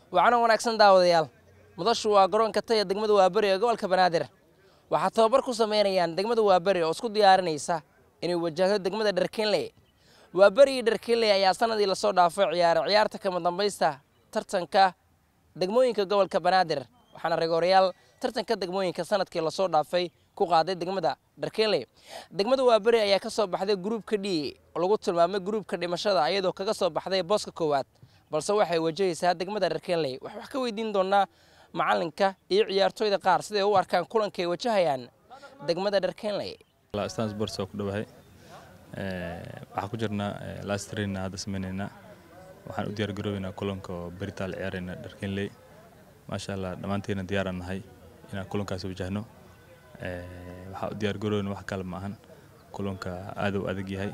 waxaana wanaagsan daawadayaal mudashu waa garoonka taya degmada waaberi ee gobolka banaadir waxaa tababar ku samaynayaan degmada waaberi oo isku diyaarinaysa inay wajahdo degmada dharkinley waaberi iyo dharkinley ayaa sanadii lasoo dhaafay ciyaaray ciyaarta kama dambaysta tartanka degmooyinka gobolka banaadir waxaana regooryaal tartanka degmooyinka sanadkii lasoo dhaafay ku qaaday degmada dharkinley degmada waaberi ayaa ka soo baxday gruubka d oo lagu tilmaamay gruubka dhimashada iyadoo kaga soo baxday booska koowaad balse waxay wajahaysaa degmada dharkinley waxaan wax ka weydiin doonaa macalinka iyo ciyaartooyda qaar siday u arkaan kulanka ay wajahayaan degmada dharkinley stan sports waa ku dhowahay waxaan ku jirnaa last trainna hadda sameynaynaa waxaan u diyaar garoobeynaa kulanka oo beritaal ciyaarayna dharkinley maasha allah dhammaanteena diyaaraan nahay inaan kulankaas wajahno waxaa u diyaar garoobeyna wax kale ma ahan kulanka aad u adag yahay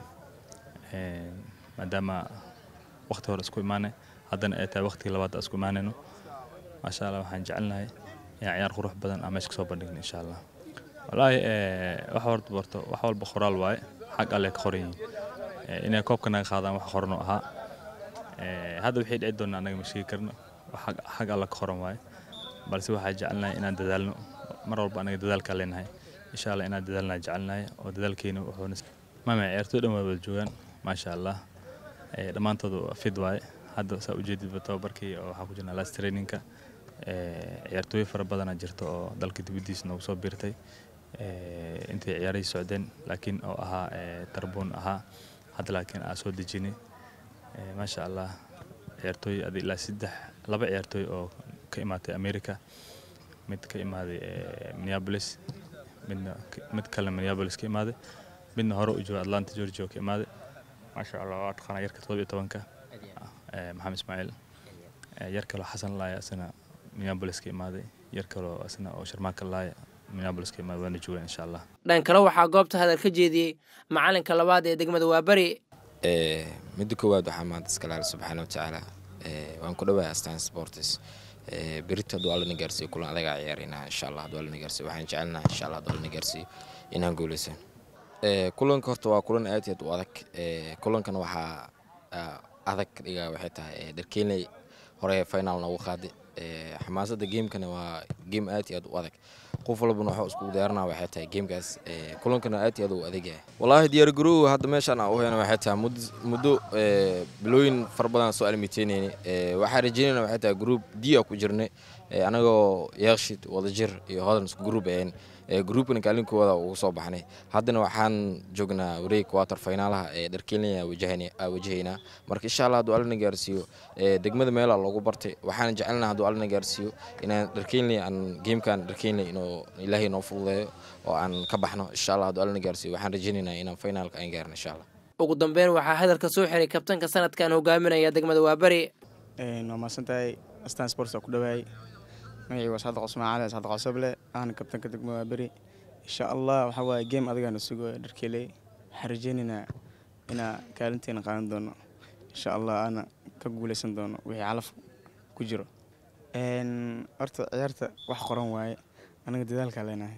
maadaama waqti hore isku imaanay haddana ay tahay waqtigii labaad isku imaanayno maasha allah waxaan jecelnahay inaan ciyaar qurux badan aan meesha kasoo bandhigno insha allah wallaahi wax horta barto wax walba qoraal waaye xag alle ka qoran yihiin inay koobka naga qaadaan wax qorano ahaa hadda wixii dhici doona anaga ma sheegi karno xag alle ka qoran waaye balse waxaa jecelnahay inaan dadaalno mar walba anaga dadaalkaa leenahay insha allah inaan dadaalnaa jecelnahay oo dadaalkeena wuxuuna mama ciyaartooy dhan waa wada joogaan maasha allah dhammaantoodu fid waaye hadda saa ujeedidba tababarkii oo waxaa ku jirnaa last trainingka ciyaartooyo fara badanaa jirta oo dalka dibaddiisa noogu soo biirtay intay ciyaarahii socdeen laakiin oo ahaa tarbuun ahaa hadda laakiin aa soo dejinay maasha allah ciyaartooy adi ilaa saddex laba ciyaartooy oo ka imaatay america mid ka imaaday minneapolis midna mid kale minneapolis ka imaaday midna hore u jooga atlanta georgia oo ka imaaday maasha allah waa taqaanaa yarka todoba iyo tobanka maxamed ismaaciil yar kaloo xasan laaya asana minneapolis ka imaaday yar kaloo asna oo sharmaaka laaya minneapolis ka imaaday waana joogaan insha allah dhan kale waxaa goobta hadal ka jeediyey macalinka labaad ee degmada waaberi midda koowaad waxaa maanta iskalaala subxaana watacaala waan ku dhawahay astaan sports berito hadduu allana gaarsiiyo kulan adagaa ciyaaraynaa insha allah hadduu allana gaarsiiyo waxaan jecelnahay insha allah hadduu allana gaarsiiyo inaan guuleysan kulanka horta waa kulan aad iyo aad u adag kulankana waxaa adag dhigaa waxay tahay darkeenley hore final noogu qaaday xamaasadda geemkana waa geem aad iyo aad u adag qof walbana waxuu iskugu diyaaranaa waxay tahay geemkaas kulankana aad iyo aad u adag yahay wallaahi diyaargaroow hadda meeshaan aan u hayna waxay tahay muddo bilooyin fara badan soo almiteynayni waxaa rajeynayna waxay tahay group d a ku jirnay anagoo yeekshid wadajir iyo hodan isku group ahayn groupkana kaalinkooda ugu soo baxnay haddana waxaan joognaa wareeg quarter finaalaha ee dharkeelina wajahaynaa marka insha allah hadduu allana gaarsiiyo degmada meelaa loogu bartay waxaan jecelnaa hadduu allana gaarsiiyo inaan dharkeelina aan geemkan dharkeelina inuu ilaahay noo fududeeyo oo aan ka baxno insha allah hadduu allana gaarsiiyo waxaan rajaynaynaa inaan finaalka aan gaarno insha allah ugu dambeyn waxaa hadalka soo xiray kabtanka sanadkan hogaaminaya degmada waaberi waa mahadsantahay astaan sports waa ku dhawaayay magacii waa saadaq cusmaan cali saadaq cosoble ahna kabtanka degmo waa beri insha allah waxaa waaye geem adigaana sugo dharkeeley waxaan rajeynaynaa inaa kaalinteena qaadan doono insha allah aana ka guuleysan doono wixii calaf ku jiro horta ciyaarta wax qoran waaye anaga dadaalkaa leenahay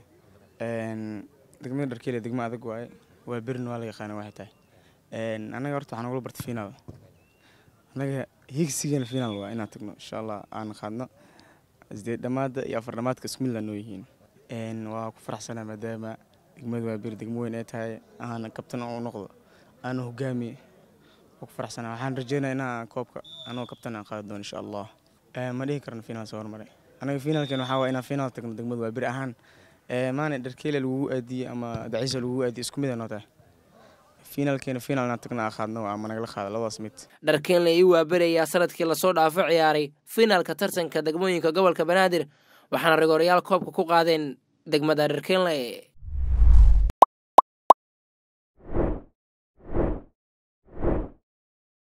degmada dharkeeley degmo adag waaye waa berina waa la yaqaana waxay tahay anaga horta waxaan ugula barta finaal anaga higsigeena finaal waa inaan tagno insha allah aan qaadno sideed dhamaada iyo afar dhamaadka isku midla noo yihiin waa ku faraxsanaa maadaama degmada waa beri degmo weyn ay tahay aana kabtan u noqdo aana hogaamiye waa ku faraxsanaa waxaan rajeynaya inaa koobka anoo kabtan aan qaadi doono insha allah ma dhihi karno finaal soo hormaray anaga finaalkeen waxaa waa inaan finaal tagno degmada waa beri ahaan maana dharkeele lagugu aadiyey ama daciisa lagugu aadiyey isku mid ay noo tahay finaalkeena finaal inaan tagna qaadno ama nagala qaado labadaas mid dharkeenle iyo waaberi ayaa sanadkii lasoo dhaafo ciyaaray finaalka tartanka degmooyinka gobolka banaadir waxaana rigooryaal koobka ku qaadeen degmada dharkeenle